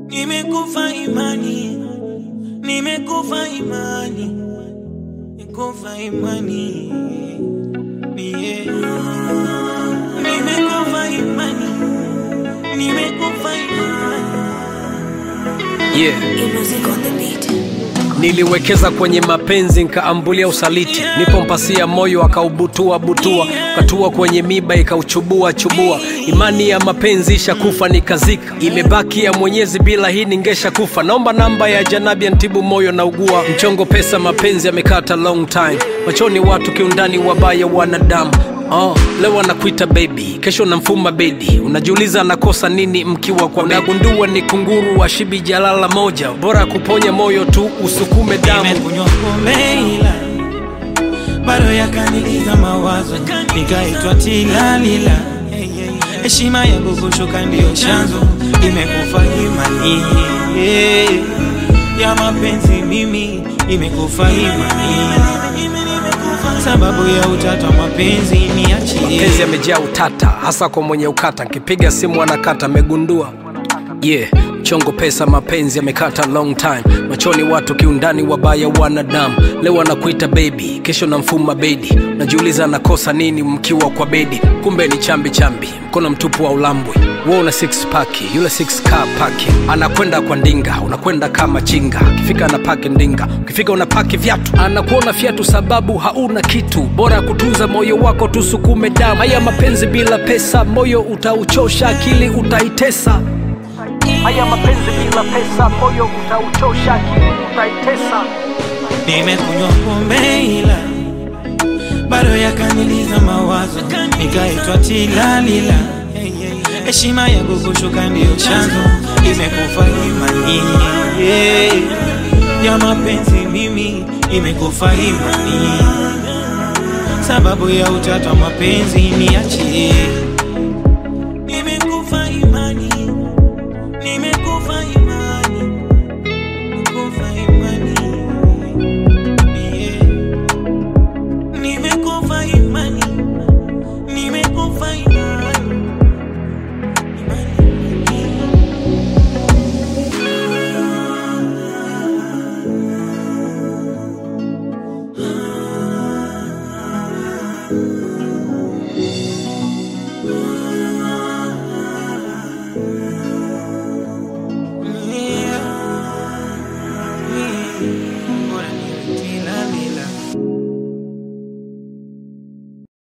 Nimekufa imani, nimekufa imani, nimekufa imani, yeah. Nimekufa imani, nimekufa imani. Yeah. E-music on the beat. Niliwekeza kwenye mapenzi nkaambulia usaliti, nipo mpasia moyo akaubutua butua, katua kwenye miba ikauchubua chubua. Imani ya mapenzi ishakufa nikazika, imebaki ya Mwenyezi, bila hii ningesha kufa. Naomba namba ya janabi antibu moyo na ugua, mchongo pesa mapenzi yamekata long time, machoni watu kiundani wabaya wanadamu Oh, leo anakuita baby, kesho namfuma bedi. Unajiuliza anakosa nini mkiwa kwa bedi. Unagundua ni kunguru wa shibi jalala moja, bora kuponya moyo tu usukume damu. Nimekunywa pombe ila bado yakaniliza mawazo, nikaitwa tilalila. Heshima yangu kushuka ndiyo chanzo, imekufa imani yeah. ya mapenzi mimi, imekufa imani sababu ya utata wa mapenzi niachie. Mapenzi yamejaa utata, hasa kwa mwenye ukata. Nkipiga simu anakata, amegundua yeah. Chongo pesa mapenzi yamekata long time, machoni watu kiundani wabaya wanadamu. Leo anakuita baby, kesho namfuma bedi. Najiuliza anakosa nini mkiwa kwa bedi, kumbe ni chambi chambi, mkono mtupu wa ulambwe. Wewe una six pack, yule six car paki, anakwenda kwa ndinga, unakwenda kama chinga. Ukifika anapaki ndinga, ukifika unapaki viatu, anakuona fiatu sababu hauna kitu. Bora kutunza moyo wako, tusukume damu. Haya mapenzi bila pesa, moyo utauchosha, akili utaitesa. Haya mapenzi bila pesa, moyo utauchosha, akili utaitesa. Nimekunywa pombe ila bado yakaniliza mawazo, nikaitwa tilalila. Heshima yangu kushuka ndiyo chanzo, imekufa imani yeah. ya mapenzi mimi, imekufa imani sababu ya utata wa mapenzi niachie.